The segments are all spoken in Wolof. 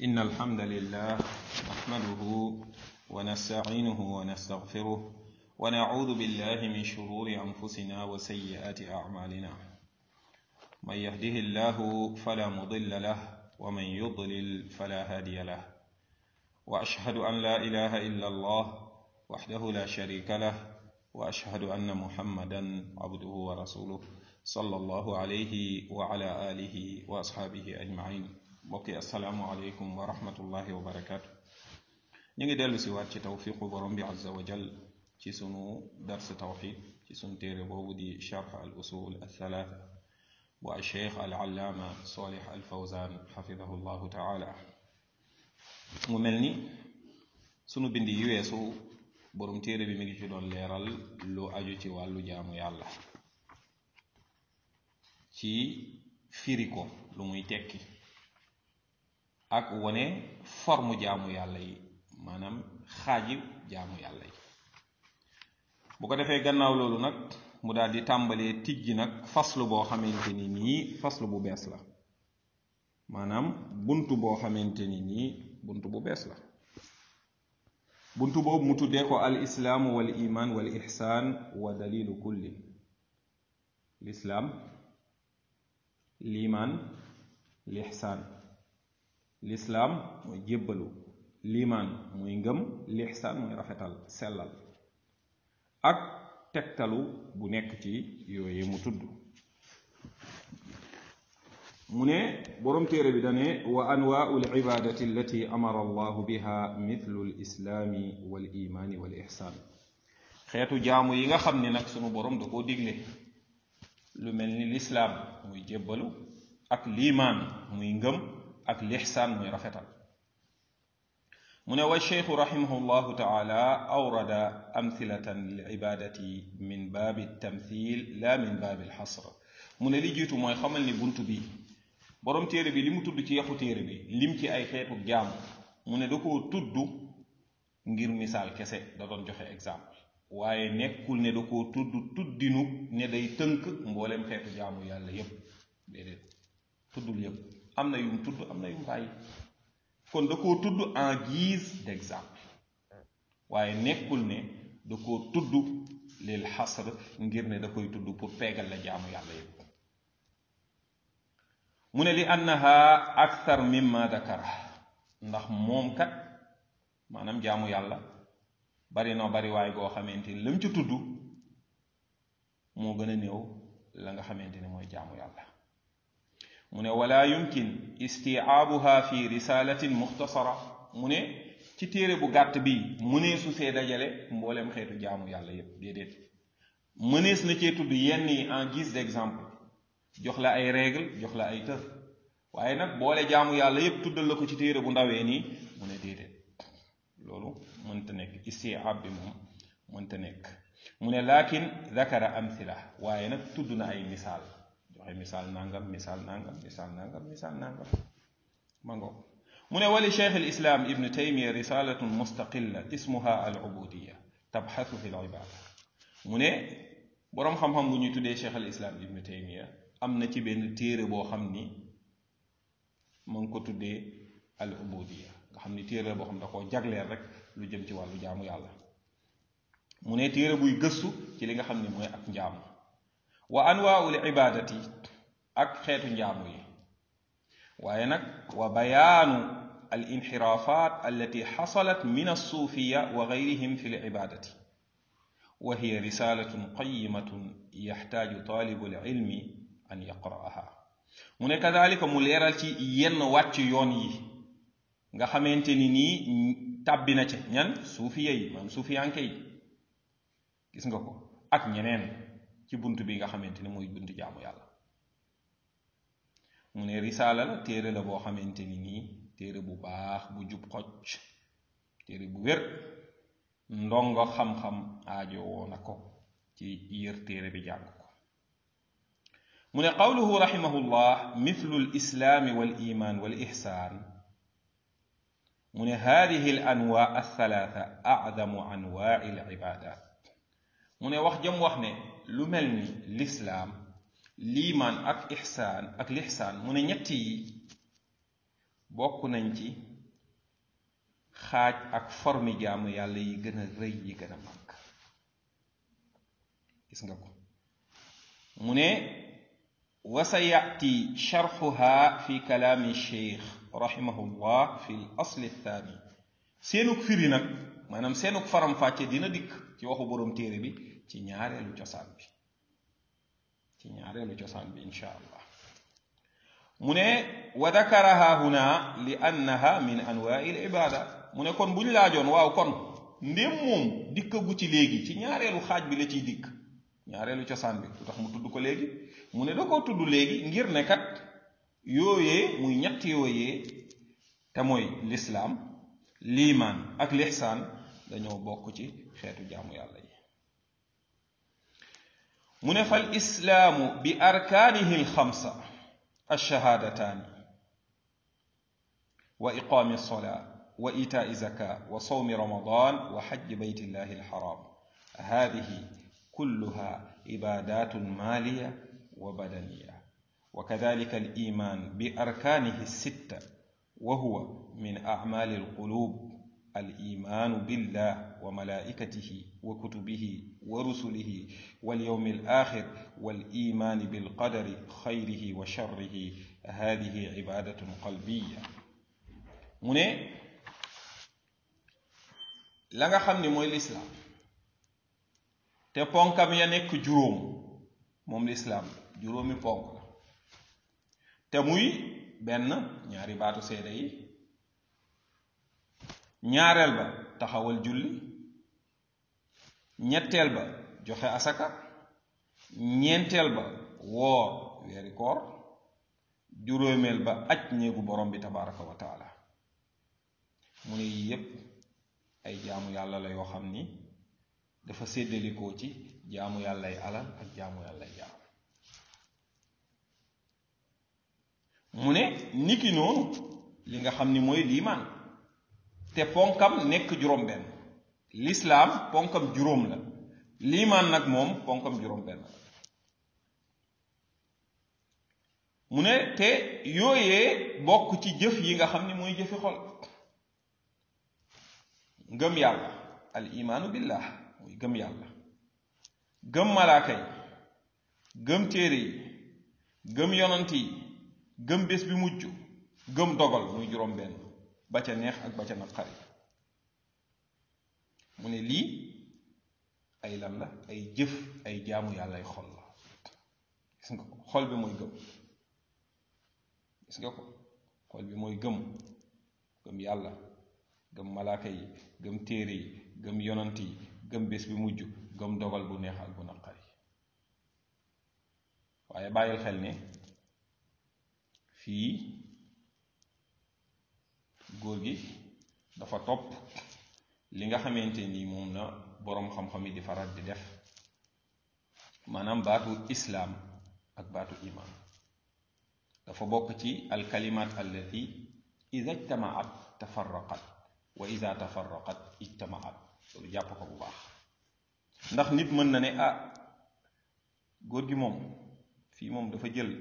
إن الحمد لله نحمده ونستعينه ونستغفره ونعوذ بالله من شرور أنفسنا وسيئات أعمالنا من يهده الله فلا مضل له ومن يضلل فلا هادي له وأشهد أن لا إله إلا الله وحده لا شريك له وأشهد أن محمدا عبده ورسوله صلى الله عليه وعلى آله وأصحابه أجمعين mbokki asalaamualeykum wa rahmatullahi wa barakaatu ñu ngi dellu si waat ci tawfiqu borom bi azza wa jal ci sunu dars tawxid ci sunu téere boobu di charx al usul althalatha bu al cheikh al allaama solih al fawzan xafidahu llahu taala mu mel ni sunu bind yi weesu borom téere bi mi ngi ci doon leeral lu aju ci wàllu jaamu yàlla ci firi ko lu muy tekki ak wane forme jaamu yàlla yi maanaam xaaji jaamu yàlla yi bu ko defee gannaaw loolu nag mu daal di tàmbalee tijji nag faslu boo xamante ni nii faslu bu bees la maanaam buntu boo xamante ni nii buntu bu bees la buntu boobu mu tuddee ko al islaamu wal iman wal ixsaan wa dalilu kulli lislaam liimaan lixsaan lislaam mooy jébbalu liimaan mooy ngëm lixsaan mooy rafetal sellal ak tegtalu bu nekk ci yooye mu tudd mu ne boroom téere bi dane wa anwaau alibadati allati amara allahu biha mithlu lislaami wal imaani wal ixsaan xeetu jaamu yi nga xam ne nag sunu boroom da koo digle lu mel ni lislaam muy jébbalu ak liimaan muy ngëm ak lixsaan muy rafetal mu ne wa cheikhu raximahu llahu taala awrada amthilatan lil ibadati min baabi tamthil la min baabi alxasr mu ne li jiitu mooy xamal ni bunt bi boroom téere bi li mu tudd ci yaxu téere bi lim ci ay xeetu jaamu mu ne da koo tudd ngir misaal kese da doon joxe exemple waaye nekkul ne da koo tudd tuddinu ne day tënk mboolem xeetu jaamu yàlla yépp déedéet tuddul yépp am na yum tudd am na yum bàyyi kon da koo tudd en guise d'exemple waaye nekkul ne da koo tudd lil xasr ngir ne da koy tudd pour peegal la jaamu yàlla yépp mu ne li annaha akthar mimma dakara ndax moom kat maanaam jaamu yàlla bari na bari waay goo xamante ni lam ci tudd moo gën a néew la nga xamante ni mooy jaamu yàlla mu ne wala yumkin istiaabuha fi risalatin muxtasara mu ne ci téere bu gàtt bi mëneesu see dajale mboolem xeetu jaamu yàlla yépp déedéet mënees na cee tudd yenn yi en guise d'exemple jox la ay règle jox la ay tër waaye nag boole jaamu yàlla yépp tuddal la ko ci téere bu ndawee nii mu ne déedéet loolu mënta nekk istiaab bi moom mënta nekk mu ne laakin dakara amthila waaye nag tudd na ay misaal joxe misaal nangam misaal nangam misaal nangam misaal nangam ma ngoog mu ne wali cheikh al islam ibnu taymiya risalatun mustaqilla ismuha al ubudiya tabxasu fi l ibada mu ne boroom xam-xam bu ñuy tuddee cheikh al islam ibnu taymiya am na ci benn téere boo xam ni mu ngi ko tuddee al ubudiya nga xam ni téere boo xam da koo jagleel rek lu jëm ci wàllu jaamu yàlla mu ne téere buy gëstu ci li nga xam ni mooy ak njaamu wa anwaa'ul ibaadati ak xeetu njaamu yi waaye nag wa bayaanu al inxiraafaat allati xasalat min alsuufiya wa gayrihim fi l ibaadati wa hiya risaalatun qayimatun yaxtaaju taalibu l ilmi an yaqra'aha mu ne kadalika mu leeral ci yenn wàcc yoon yi nga xamante ni nii tàbbi na ca ñan suufiya yi maanaam suufiyanke yi gis nga ko ak ñeneen ci bunt bi nga xamante ni mooy bunt jaamu yàlla mu ne risaala la téere la boo xamante ni nii téere bu baax bu jub xocc téere bu wér ndongo xam-xam aajo woo na ko ci yër téere bi jàng ko mu ne qawluhu raximahullah mithlu l islaami wal iman wal ixsaan mu ne hadihi al anwaa althalatha acdamu anwaai al ibadat mu ne wax jëm wax ne lu mel ni lislaam liimaan ak ixsaan ak lixsaan mu ne ñett yi bokk nañ ci xaaj ak formi jaamu yàlla yi gën a rëy yi gën a màgg gis nga ko mu ne wa sa yati sharxuha fi kalaami cheikh rahimahullah fi l asli thani seenuk firi nag maanaam seenuk faram-fàcce dina dikk ci waxu boroom téere bi ci ñaareelu cosaan bi ci ñaareelu cosaan bi insha allah mu ne wa dakaraha huna li annaha min anwaai l ibada mu ne kon bu ñu laajoon waaw kon ndéem moom dikkagu ci léegi ci ñaareelu xaaj bi la ciy dikk ñaareelu cosaan bi lu tax mu tudd ko léegi mu ne da koo tudd léegi ngir ne kat yooyee muy ñett yooyee te mooy lislaam liimaan ak lixsaan dañoo bokk ci xeetu jaamu yàlla yi mu ne fal islaamu bi arkaanihi alxamsa alshahaadataani wa iqaami alsolaa wa itaai zaka wa sawmi ramadan wa xajji baytillahi alxaram hadihi kulluha ibadat maliya wa badaniya وكذلك الإيمان بأركانه الستة وهو من أعمال القلوب الإيمان بالله وملائكته وكتبه ورسله واليوم الآخر والإيمان بالقدر خيره وشره هذه عبادة قلبية من la nga xam ni mooy lislaam te ponkam ya nekk juróom moom lislaam juróomi ponk la te muy benn ñaari baatu seede yi ñaareel ba taxawal julli ñetteel ba joxe asaka ñeenteel ba woor weeri koor juróomeel ba aj néegu borom bi tabaraka wa taala mu ne yii yépp ay jaamu yàlla la yoo xam ni dafa séddalikoo ci jaamu yàllay alal ak jaamu yàllay jaam mu ne niki noonu li nga xam ni mooy liimaan te ponkam nekk juróom benn lislaam ponkam juróom la liimaan nag moom ponkam juróom benn la mu ne te yooyee bokk ci jëf yi nga xam ni mooy jëfi xol ngëm yàlla al imaanu billah muy gëm yàlla gëm malaaka yi gëm téere yi gëm yonant yi gëm bés bi mujj gëm dogal muy juróom benn ba ca neex ak ba ca naqari mu ne lii ay lan la ay jëf ay jaamu yàlla ay xol la gis nga ko xol bi mooy gëm gis nga ko xol bi mooy gëm gëm yàlla gëm malaaka yi gëm téere yi gëm yonant yi gëm bés bi mujj gëm dogal bu neex ak bu naqari waaye bàyyil xel ne fii góor gi dafa topp li nga xamante ni moom la boroom xam-xam yi di faral di def maanaam baatu islaam ak baatu iman dafa bokk ci alkalimat allati ida ijtamaat tafarraqat wa ida tafarraqat ijtamaat loolu jàpp ko bu baax ndax nit mën na ne ah góor gi moom fii moom dafa jël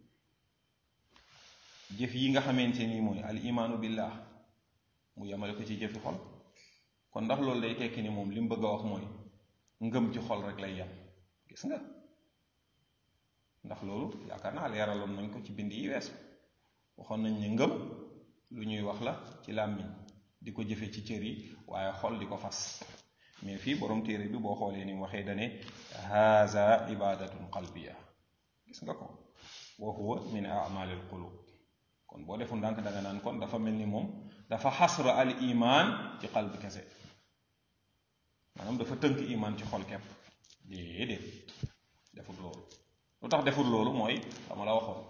jëf yi nga xamante ni mooy al imaanu billah mu yemale ko ci jëfi xol kon ndax loolu day tekki ni moom li mu bëgg a wax mooy ngëm ci xol rek lay yem gis nga ndax loolu yaakaar naa leeraloon nañ ko ci bind yi weesu waxoon nañ ne ngëm lu ñuy wax la ci làmmiñ di ko jëfe ci cër yi waaye xol di ko fas mais fii borom téere bi boo xoolee ni mu waxee dane haza ibadatun qalbiya gis nga ko wa huwa min amalil qulub kon boo defu ndànk danga naan kon dafa mel ni moom dafa xasra al iman ci qalbi kese maanaam dafa tënk iman ci xol kepp déedéet defut loolu lu tax defut loolu mooy dama la waxoon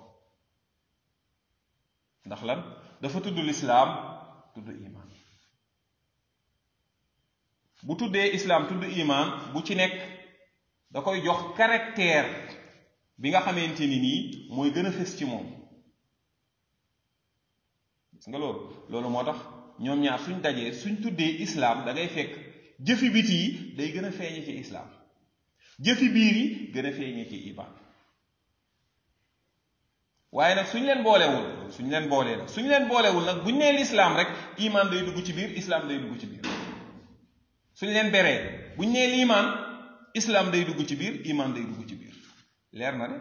ndax lan dafa tudd lislaam tudd iman bu tuddee islaam tudd iman bu ci nekk da koy jox caractère bi nga xamante ni nii mooy gën a fës ci moom gis nga loolu loolu moo tax ñoom ñaar suñ dajee suñ tuddee islaam da ngay fekk jëfi biti yi day gën a feeñe ci islaam jëfi biir yi gën a feeñe ci iman waaye nag suñ leen boolewul suñ leen boolee la suñ leen boolewul nag buñ nee lislaam rek iman day dugg ci biir islam day dugg ci biir suñ leen beree buñ nee liimaan islam day dugg ci biir iman day dugg ci biir leer na de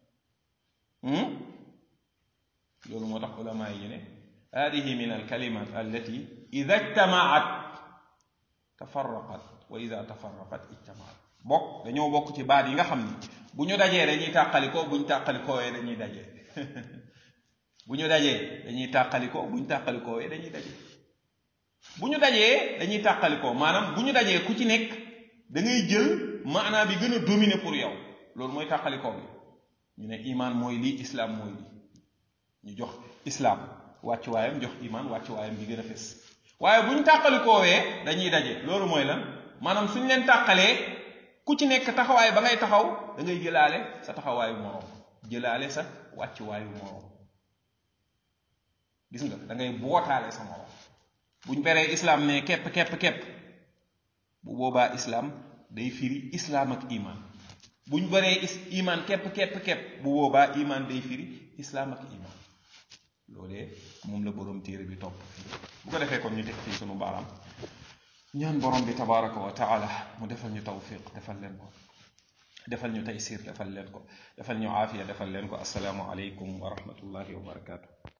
loolu moo tax ulama yi ne hadihi min alkalimat allati ida ijtamaat tafarraqat wa ida tafarraqat ijtamaat bokk dañoo bokk ci baat yi nga xam ni bu ñu dajee dañuy tàqalikoo buñ tàqalikoowee dañuy dajee bu ñu dajee dañuy tàqalikoo buñ tàqalikoowee dañuy dajee bu ñu dajee dañuy tàqalikoo maanaam bu ñu dajee ku ci nekk da ngay jël maanaa bi gën a dominer pour yow loolu mooy tàqalikoo bi ñu ne iman mooy lii islam mooy lii ñu jox islam wàccuwaayam jox iman wàccuwaayam bi gën a fes waaye bu ñu tàqalikoowee dañuy daje loolu mooy lan maanaam suñ leen tàqalee ku ci nekk taxawaay ba ngay taxaw da ngay jëlaale sa taxawaayu moroom jëlaale sa wàccuwaayu moroom gis nga da ngay bootaale sa moroom buñ beree islam ne kepp kepp kepp bu boobaa islam day firi islam ak iman buñ baree is iman kepp kepp kepp bu boobaa iman day firi islam ak iman loolee moom la boroom téere bi topp bu ko defee kon ñu teg fii sunu baaraam ñaan borom bi tabaraka wa taala mu defal ñu tawfiq defal leen ko defal ñu taysir defal leen ko defal ñu aafiya defal leen ko asalaamu aleykum wa rahmatullahi wa barakatuh